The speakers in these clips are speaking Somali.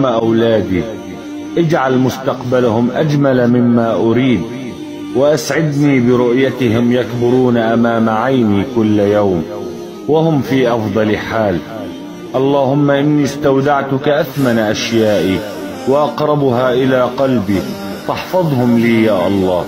أولادي اجعل مستقبلهم أجمل مما أريد وأسعدني برؤيتهم يكبرون أمام عيني كل يوم وهم في أفضل حال اللهم إني استودعتك أثمن أشيائي وأقربها إلى قلبي فاحفظهم لي يا الله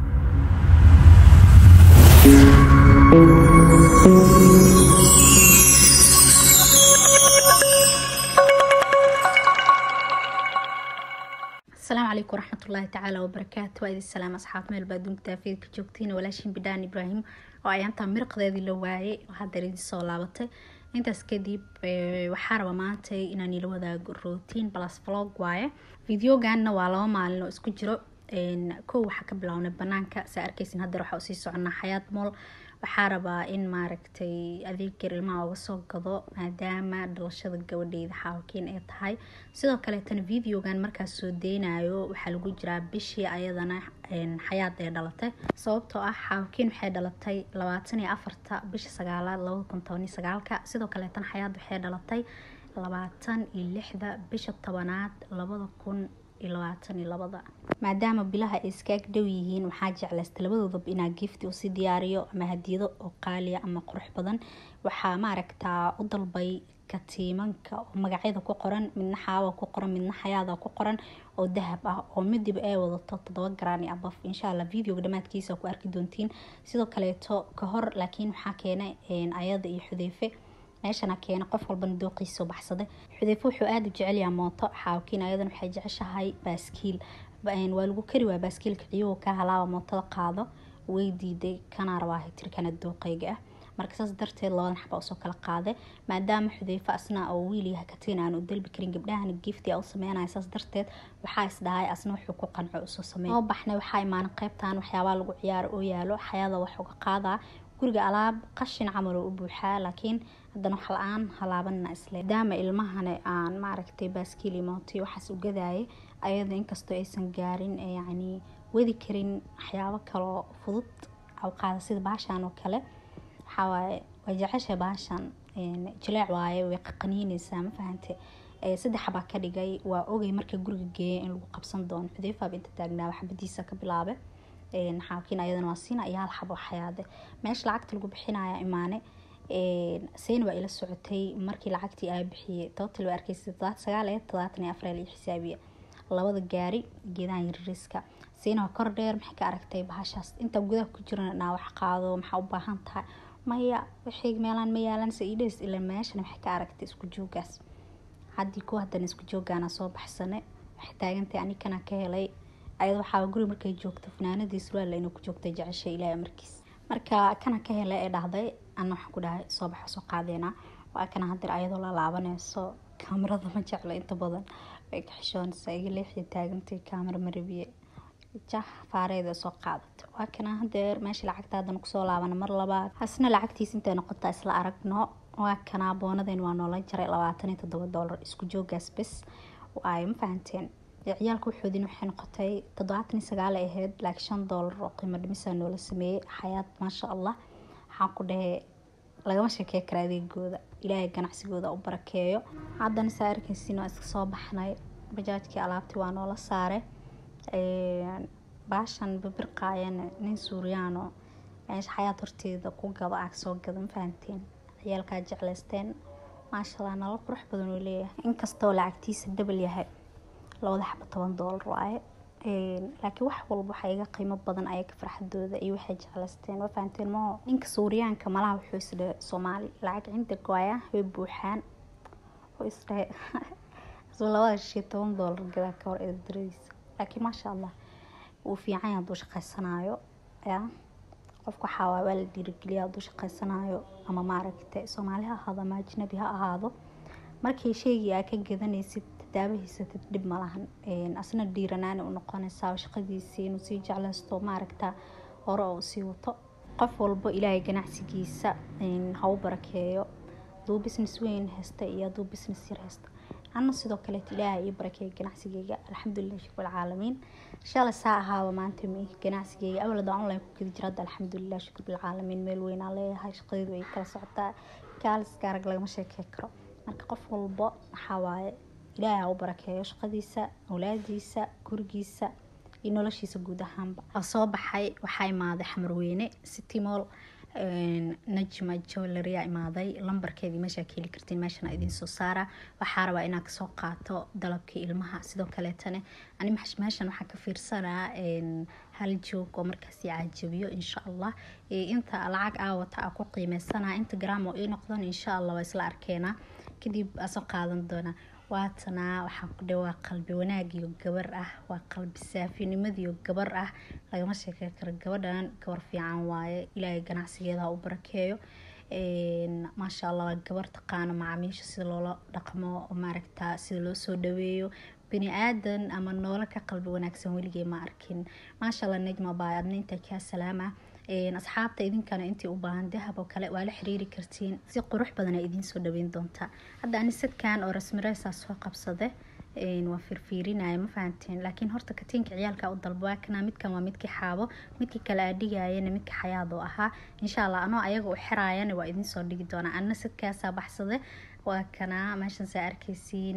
asalaamu calaykum waraxmatullaahi tacaala wabarakaatu waa idin salaam asxaab meel baa adduunka daafiyad ka joogtiin walaashin bidhaan ibraahim oo ayaantaa miraqdeedii la waayay oo haddeer idin soo laabatay intaas kadib waxaa raba maanta inaan ila wadaago rotiin plus vlog waaye videoganna waa laba maalin oo isku jiro kow waxaa ka bilownay banaanka saa arkeysin haddeer waxaa usii soconaa xayaat mool waxaa rabaa in maaragtay adeegar ilmaha uga soo gado maadaama dhalashada gabadheyda xaawakiin ay tahay sidoo kaleetana videogan markaas soo deynayo waxaa lagu jiraa bishii ayadana xayaad ay dhalatay sababtoo ah xaawakiin waxay dhalatay labaatan iyo afarta bisha sagaalaad labada kun toban iyo sagaalka sidoo kaleetana xayaad waxay dhalatay labaatan iyo lixda bisha tobanaad labada kun labaatan iyo labada maadaama bilaha ay iskaag dhow yihiin waxaa jeclaysta labadoodaba inaa gifti usii diyaariyo ama hadiyado oo qaaliya ama qurux badan waxaa maaragtaa u dalbay katiimanka oo magacyada ku qoran midna xaawa ku qoran midna xayaada ku qoran oo dahab ah oo midiba ay wadato todoba garaan iyo abaf insha allah videoga dhamaadkiisa ku arki doontiin sidoo kaleeto ka hor laakiin waxaa keenay ayada iyo xudeyfe meeshana keena qof walbana dooqiisa baxsaday xudeyfe wuxuu aada u jecelyaha mooto xaawakiin ayadan waxay jeceshahay baaskiil waa lagu kari waa baaskiilka ciyuhu ka halaaba mootada qaado way diiday kana rabaa tirkana dooqeyga ah marka saas darteed labadan xaba usoo kala qaaday maadaama xudeyfe asna oo wiil yahay katiin aan u dalbi karin gabdhahana gifti a u sameynaya saas darteed waxaa isdhahay asna wuxuu ku qanco usoo sameey soo baxnay waxaa imaanay qeybtan waxyaabaa lagu ciyaaro oo yaalo xayada wax uga qaadaa guriga alaab qashin camal oo u buuxaa laakiin haddana wax la-aan halaabanna isle maadaama ilmahana aan maaragtay baaskiil imootay waxaas u gadaayay ayada inkastoo aysan gaarin yacni wadi karin waxyaabo kaloo fudud awqaada sida baashan oo kale waxaa waaye way jeceshay baashan jileec waaye way qaqaniineysaa ma fahante saddex xabaa ka dhigay waa ogay marka guriga geeya in lagu qabsan doono xudeyfaaba inta taagnaa xabadiisa ka bilaabe xaakiin ayadana waa siina iyo hal xabo xayaade meesha lacagta lagu bixinaya imaane seyna waa ila socotay markii lacagtii aa bixiyey total waa arkeysa todobaat sagaal ee todobaatan iyo afar iyo xisaabiya labada gaari geedaha yariiska seyna waa kor dheer maxay ka aragtay bahashaas intaa gudaha ku jiran naa wax qaado maxaa u baahan tahay maya wixii meelaan ma yaalan saidhes ila meeshana maxay ka aragtay isku joogaas haddii ku haddana isku joogaana soo baxsane waxay taagantay anikana ka helay ayad waxaa guri markay joogto fanaanadii surwaalla inuu ku joogtay jeceshay ilaahay markiis marka kana ka helay ee dhahday ana waxaan ku dhahay soo baxa soo qaadeena waa kana hadir ayadoo la laabaneyso kaamirada ma jeclo inta badan way ka xishoonaysaa iga leexii taagantay kaamira marabiye jah faareeda soo qaadato waa kana hadeer meesha lacagta haddana kusoo laabana mar labaad hasna lacagtiis intay noqotaa isla aragno waa kana boonadeen waa noola jaray labaatan iyo toddoba doolar isku joogaas bes ay ma fahanteen ciyaalka waxoodin waxay noqotay toddobaatan iyo sagaal ay ahayd laakiin shan doolar oo qiimo dhimisaa noola sameeyey xayaad maasha allah waxaan ku dhahey lagama sheekey kara adeegooda ilaahay ganacsigooda u barakeeyo haddana saa arkeysin waa iska soo baxnay bajaajkii alaabtii waa noola saare baashan babirqaayana nin suuriyaano meesha xayaad horteeda ku gado aa soo gada ma fahanteen ciyaalkaa jecleysteen maasha allah nala qurux badan uu leeyahay inkastoo lacagtiisa dabal yahay labada xaba toban doolar waaye laakiin wax walba waxaa iga qiimo badan ayaga farxadooda iyo waxay jecleysteen waa fahanteen maho ninka suuriyaanka malaha wuxuu isdhahe soomaali lacag cinda goaya way buuxaan wuxuu isdhahe labada shay toban doolar gadaa ka hor eedaradiisa laakiin maasha allah wuu fiican yahay hadduu shaqeysanayo ya qofka waxaa waay waa la dhiirigeliya hadduu shaqeysanayo ama maaragta soomaali ha ahaado ama ajnabi ha ahaado markii sheegii aa ka gadanaysid daabahiisatid dhib malahan asna dhiiranaani u noqonaysaa shaqadiisii inuu sii jeclaysto maaragta hore oo sii wato qof walbo ilaahay ganacsigiisa ha u barakeeyo hadduu business weyn haysta iyo hadduu business yar haysta ana sidoo kaleet ilaahay ii barakeeya ganacsigeyga alxamdulilah shukr alcaalamiin shalay saa ahaaba maanta mi ganacsigeyga awalada online ku gedi jira hadda alxamdulilah shukr bilcaalamiin meel weynaa leeyahay shaqadeedu ay kala socotaa kaaliska arag lagama sheekey karo marka qof walbo waxaa waaye ilaahay ha u barakeeyo shaqadiisa awlaadiisa gurigiisa iyo noloshiisa guud ahaanba waa soo baxay waxaa imaaday xamarweyne citymol najma jowleria imaaday lambarkeedii meeshaa ka heli kartiin meeshana idiin soo saara waxaa rabaa inaa kasoo qaato dalabkii ilmaha sidoo kaleetane ani meeshan waxaan ka fiirsanaa hal joog oo markaasi caajabiyo insha allah inta lacag aawata a ku qiimeysana inta gram oo ii noqdan insha allah waa isla arkeenaa kadib asoo qaadan doonaa waatanaa waxaan ku dhe waa qalbi wanaagiyo gabar ah waa qalbi saafinimadiyo gabar ah lagama sheekey karo gabadhan gabar fiican waaye ilaahay ganacsigeeda u barakeeyo maasha allah waa gabar taqaano macaamiisha sida loola dhaqmo maaragta sida loo soo dhaweeyo bini aadan ama noolo ka qalbi wanaagsan weligee ma arkin maasha allah nejma baa adna intaa kaa salaama asxaabta idinkana intii u baahan dahab oo kale waa la xiriiri kartiin si qurux badana idiin soo dhaweyn doontaa hadda ani sadkan oo rasmireysaa soo qabsade waa firfiirinaya ma fahanteen laakiin horta katiinka ciyaalka u dalba waa kana midkan waa midkii xaabo midkii kale aadhigayana midka xayaad oo ahaa insha allah anoo ayaga u xiraayana waa idiin soo dhigi doonaa anna sadkaasaa baxsade waa kana meeshan saa arkeysiin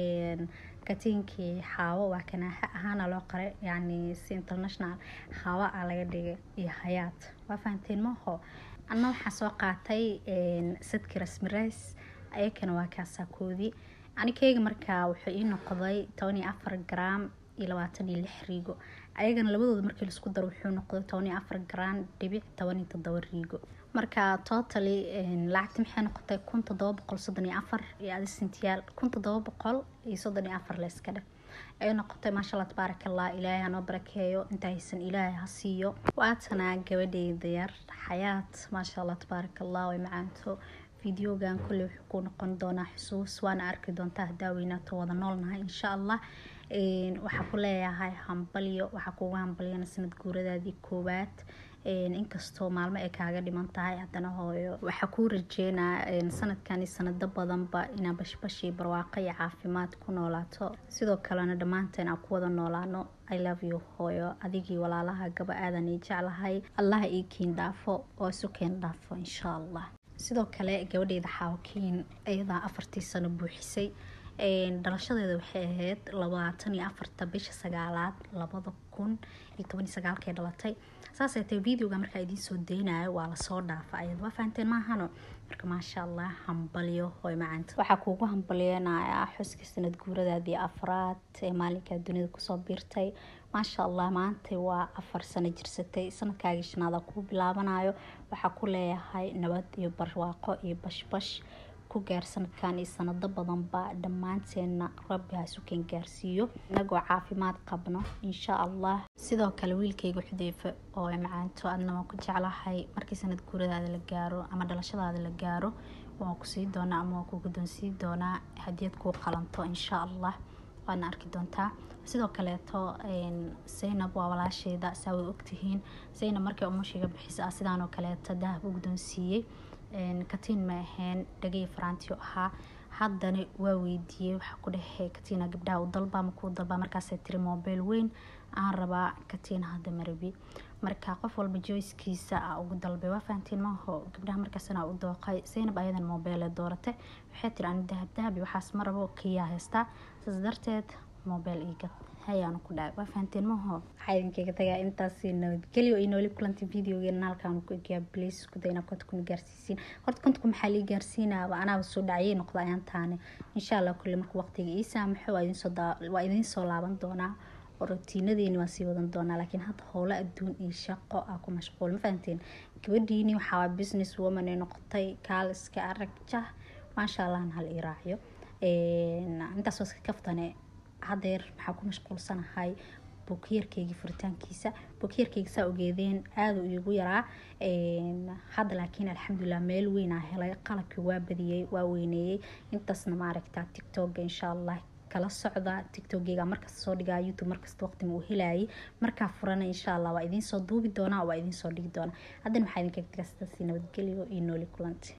katiinkii xaawo waa kana ahaana loo qaray yani si international xaawo a laga dhigay iyo hayaad waa fahanteen maho anna waxaa soo qaatay sadki rasmireys ayakana waa kaasakoodii anikeyga markaa wuxuu ii noqday toban iyo afar gram iyo labaatan iyo lix riigo ayagana labadooda markii laisku daro wuxuu noqday toban iyo afar gram dhibic toban iyo todoba riigo marka totally lacagti maxay noqotay kun todoba boqol soddon iyo afar iyo adi sintiyaal kun todoba boqol iyo soddon iyo afar layska dheh ay noqotay maasha allah tabaaraka allah ilaahay hanoo barakeeyo inta haysan ilaahay ha siiyo waatanaa gabadheyda yar xayaat maasha allah tabaaraka allah way macaanto videogan kulley wuxuu ku noqon doonaa xusuus waana arki doontaa hadaa weynaato wada noolnahay insha allah waxaa ku leeyahay hambalyo waxaa kuugu hambalyana sanad guuradaadii koowaad inkastoo maalmo ay kaaga dhiman tahay haddana hooyo waxaa kuu rajeynaa sanadkani sanado badanba inaa bashbashii barwaaqo iyo caafimaad ku noolaato sidoo kalena dhammaanteen aan ku wada noolaano i love you hooyo adigii walaalaha gaba aadan ii jeclahay allaha ii kiin dhaafo oo isu keen dhaafo insha allah sidoo kale gabadheyda xaawakiin iyadaa afartii sano buuxisay dhalashadeeda waxay ahayd labaatan iyo afarta bisha sagaalaad labada kun iyo toban iyo sagaalkay dhalatay saasay tahay videoga markaa idiin soo deynayo waa lasoo dhaafa ayad waa fahanteen maahano marka maasha allah hambalyo hoy macaanta waxaa kuugu hambalyeenayaa xuska sanad guuradaadii afraad ee maalinkaa dunida kusoo biirtay maasha allah maanta waa afar sano jirsatay sanadkaagii shanaada kuu bilaabanayo waxaa ku leeyahay nabad iyo barwaaqo iyo bashbash ku gaar sanadkan iyo sanado badanba dhammaanteena rabbi hasuken gaarsiiyo inagoo caafimaad qabno insha allah sidoo kale wiilkayga xudeyfe oo macaanto adna waan ku jeclahay markii sanad guuradaada la gaaro ama dhalashadaada la gaaro waan ku sii doonaa ama waan ku guddoonsii doonaa hadiyad kuu qalanto insha allah waadna arki doontaa sidoo kaleeto zaynab waa walaasheyda saa way ogtihiin zaynab markay umushiga bixisa ah sidaanoo kaleeto dahab u guddoonsiiyey katiin ma ahayn dhagay faraantiyo ahaa haddana waa weydiiyey waxaa ku dhehe katiina gabdhaha u dalba ma kuu dalba markaasay tiri mobile weyn aan rabaa katiin hadda marabi marka qof walba joyskiisa a ugu dalbay waa fahantiin maaho gabdhaha markaasna u dooqay zaynab ayadan mobile doorate waxay tiri ani dahab dahabi waxaas ma rabo kiyaa haystaa saas darteed mobile iigad hayaanu ku dhacay waa fahanteen maho waxaa idinkaga tagaa intaasi nabadgelyo iyo nooli kulanti videogeena halkaan ku egaa bliis isku dayna konta kuna gaarsiisiin horta konta maxaa lii gaarsiinaaba anaaba soo dhacayay noqda ayaan taane insha allah kulle marka waqtiga ii saamaxo waa idiin soo laaban doonaa oo rutiinadeeni waan sii wadan doonaa laakiin hadda howlo adduun iyo shaqo ah ku mashquul ma fahanteen gabadhiini waxaa business woman ay noqotay kaaliska aragja maasha allahna hal ii raaciyo intaas iska kaftane hadeer maxaa ku mashquulsanahay buukiyarkeygii furitaankiisa buukiyarkeyga saa ogeedeen aada iigu yaraa hadda laakiin alxamdulilah meel weynaa helay qalabkii waa badiyey waa weyneeyey intaasna maaragta tictoga insha allah kala socda tictogeyga markasta soo dhigaa youtube markasta waqtima uu helayay markaa furana insha allah waa idiin soo duubi doonaa waa idiin soo dhigi doonaa haddana waxaa idinkaga tagaa sidaasi nabadgelyo iyo nooli kulanti